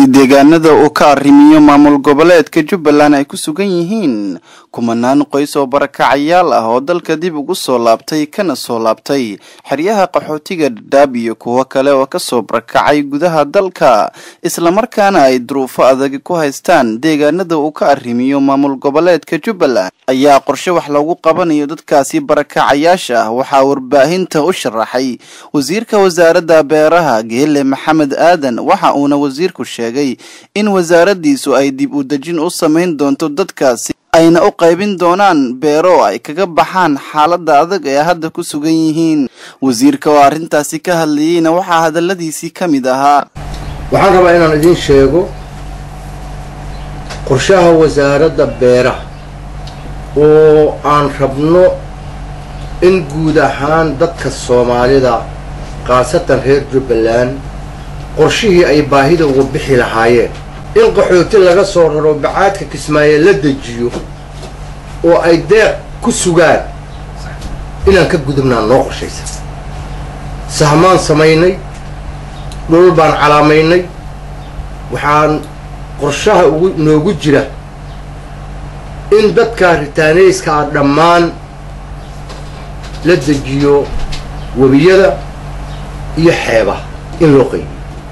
deegaanada uu ka arrimiyo maamul goboleedka jubbaland ay ku sugan yihiin kumanaan qoys oo barakacayaal ah oo dalka dib ugu soo laabtay kana soo laabtay xeryaha qaxootiga dhadhaab iyo kuwo kale oo kasoo barakacay gudaha dalka islamarkaana ay duruufo adag ku haystaan deegaanada uu ka arrimiyo maamul goboleedka jubbaland ayaa qorshe wax loogu qabanayo dadkaasi barakacayaasha ah waxaa warbaahinta u sharaxay wasiirka wasaaradda beeraha geele maxamed aadan waxa uuna wasiirku sheegay in wasaaradiisu ay dib u dejin u samayn doonto dadkaasi ayna u qaybin doonaan beero ay kaga baxaan xaaladda adag ee hadda ku sugan yihiin wasiirka oo arrintaasi ka hadlayeyna waxaa hadalladiisii ka mid ahaa waxaan rabaa inaan idiin sheego qorshaha wasaaradda beeraha oo aan rabno in guud ahaan dadka soomaalida khaasatan reer jubbaland qorshihii ay baahida uga bixi lahaayeen in qaxooti laga soo raro bacaadka kismaayo la dejiyo oo ay deeq ku sugaan inaan ka gudubnaa noo qorshaysa sahmaan samaynay dhulul baan calaamaynay waxaan qorshaha ugu noogu jira in dadkaa ritaanayska ah dhammaan la dejiyo webiyada iyo xeebaha in loo qaybiyo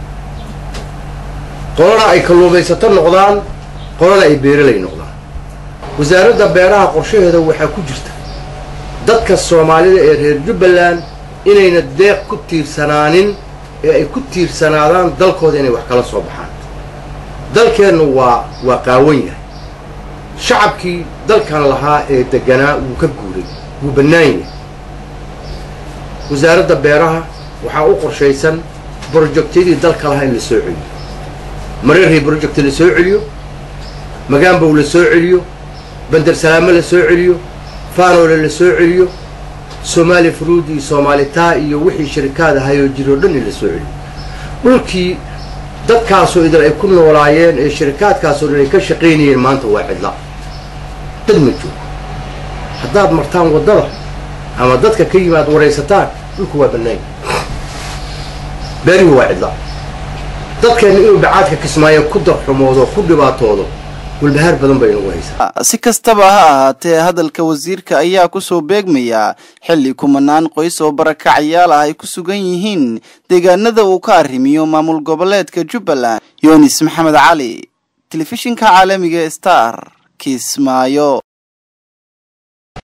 qolana ay kalluumaysato noqdaan qolana ay beeralay noqdaan wasaaradda beeraha qorshaheeda waxaa ku jirta dadka soomaalida ee reer jubbaland inayna deeq ku tiirsanaanin ee ay ku tiirsanaadaan dalkooda inay wax kala soo baxaan dalkeennu waa waa qaawan yahay shacabkii dalkan lahaa ee deganaa wuu ka guuray wuu bannaan yahay wasaaradda beeraha waxaa u qorshaysan brojectyadii dalka lahaa in la soo celiyo mareerhii broject la soo celiyo magaambow la soo celiyo bandar salaamo la soo celiyo faanoole la soo celiyo soomaali fruud iyo soomaalitaa iyo wixii shirikaad ahayoo jiroo dhan in la soo celiyo dhulkii dadkaasoo idin ay ku noolaayeen ee shirikaadkaasoo dhan ay ka shaqaynayeen maanta waa cidla dad ma joogo haddaad martaan waddada ama dadka ka yimaad waraysataan dhulku waa bannaanya beerihi waa cidla dadkeenna inuu bacaadka kismaayo ku darxumoodo ku dhibaatoodo walbahaar badan bay inagu haysaa si kastaba ha ahaatee hadalka wasiirka ayaa kusoo beegmaya xilli kumanaan qoys oo barakacayaal ah ay ku sugan yihiin deegaanada uu ka arrimiyo maamul goboleedka jubbaland yunis maxamed cali telefishinka caalamiga star kismaayo